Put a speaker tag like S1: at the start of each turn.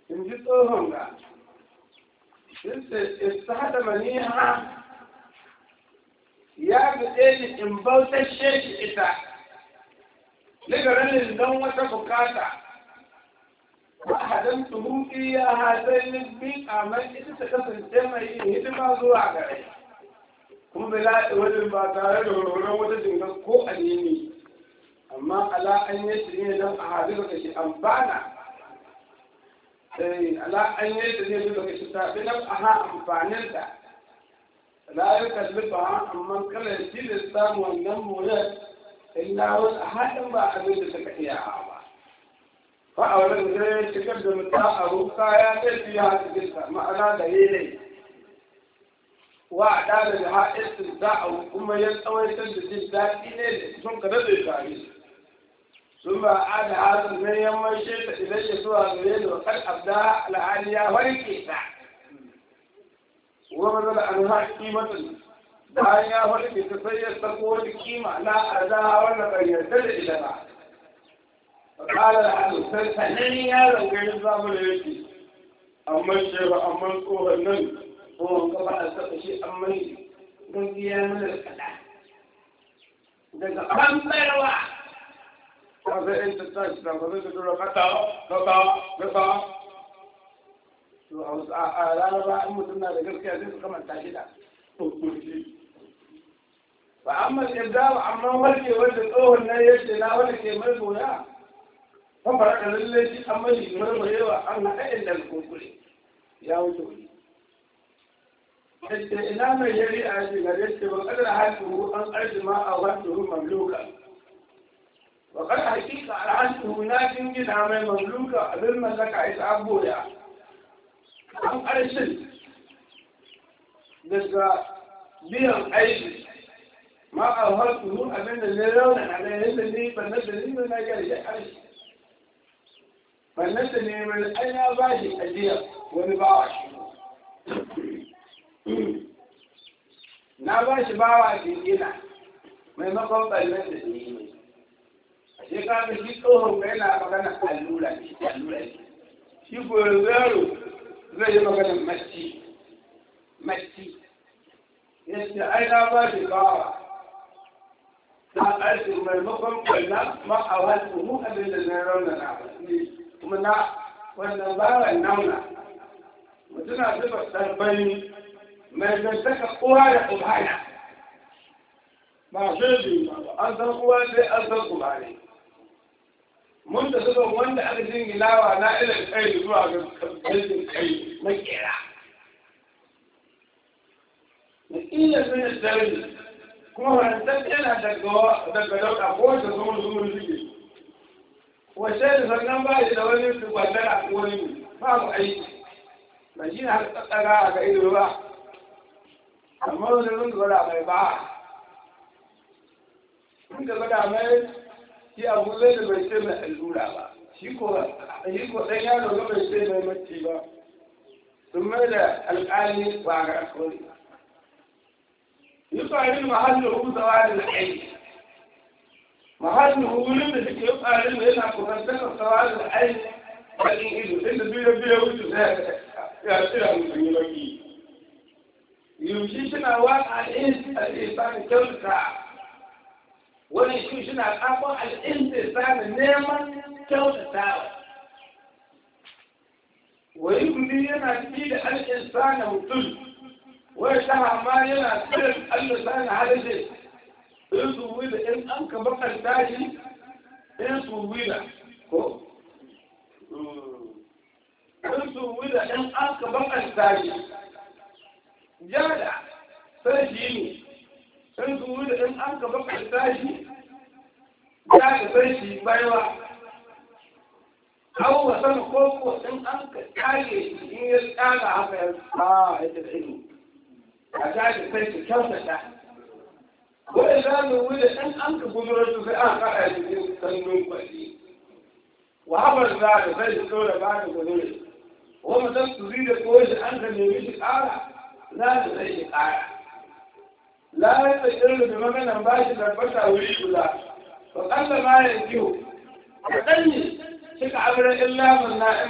S1: in ji tsohon ga ta haɗa maniha ya buɗe ni in bautashe shi ita ligarin don wata bukata ba hadan tuhuki ya hadai ni bi kamar ita ta kasance mai yin hidima zuwa gare kuma bila wajen ba tare da wani wata jinga ko alimi amma ala an yi shi ne don a hadu da shi amfana ala an yi shi ne da shi ta bi nan aha amfanin da la ya kalli ba amma kala shi da samu wannan mure illa wani haɗin ba abin da suka iya ba fa a wani da ya shigar da mutum a ruka ya ɗaya ya cikin sa ma'ana da yanayi wa a ɗada da haɗin za a kuma ya tsawaitar da jin daɗi ne da sun kada da tare sun ba a da hasin ne ya maishe ta idan ya zuwa gare da wakar abda alhali ya warke ta wa maza da an haƙi mata bayan ya warke ta sai ya sako wani kima na arza wannan ƙaryar da ita ba فقال العدو فنني يا لو كان الزام ليكي أما الشيخ أما الصوه النن هو انقطع السقشي أما قلت يا من الكلام daga ɓanɓarwa ta zai yin tattashi da ba zai tura kata kata kata to a wasu a laraba in mutum na da gaskiya zai su kamanta shi da hukunci ba amma yadda ba amma warke wanda tsohon nan yake na wanda ke mai goya kan fara da lallai shi an mai murmurewa an haɗa inda kunkure ya wuce wuri yadda ina mai yari a yake ga yadda ba kadar hatu an ƙarfi ma a wato mamluka ba kada hakika alhatu na jingina mai mamluka abin mallaka ita abuja an ƙarshen daga biyan aiki ma a wato abin da ne rauna a ɗaya yadda ni ban da ni na gyara ya ƙarshe wannan da ne mai an ya ba shi ajiya wani bawa shi na ba shi bawa shi gina maimakon ɓallen da ne mai a shekara shi tsohon ga yana magana allura ne allura ne shi ko yaro zai yi magana maci maci yadda ai na ba shi bawa ta ƙarfi maimakon ɓalla ma a wasu mu abin da zai raunana kuma na wannan bawan nauna mutuna zuba ɗarbani mai zantaka kowa da kubana ba shi ba an san kowa sai an san kubane mun da zuba wanda aka jingilawa na ilin kai zuwa ga kalbin kai makera na iya sun sarari kuma wannan yana daga dauka ko da zumur zumur suke wace da sannan ba da wani gwandara ko wani babu aiki ba shi na tsatsara a ga ido ba amma wani zun gwada mai ba sun da gwada mai shi abu zai da bai ce mai allura ba shi ko shi ko dan yaro ga bai ce mai mace ba sun mai da alƙali ba ga alƙali yi farin mahallin huzawa da aiki mahallin wurin da suke tsarin da yana kusantar sawa da aini bakin ido inda biyu biyu wuce sai ya tsira mutum yi baki yaushe suna waka al'insani kyautata wani shi suna kafin al'insani neman kyautatawa wani kudi yana ci da al'insani mutum wai ta hama yana tsirin al'insani halishe in su wida in an ka bakanta shi in su wida ko in su wida in an ka bakanta shi jada sai shi ne in su wida in an ka bakanta shi jada sai shi baiwa abu wasan koko in an ka kage in ya tsaga haka ya sa ya da ido a jada sai shi kyautata wai za mu wuce ɗan an ka gudura su sai an kaɗa cikin sannun kwalli wa haɓar za da sai su ɗora ba da gudure wa mutum su zi da kowa shi an ka nemi shi ƙara za da sai shi ƙara la ya tsakirin da maganan ba shi tabbata wuri guda to ƙalla ma ya kiwo a ɗanyi shi ka abirin illa mun na'in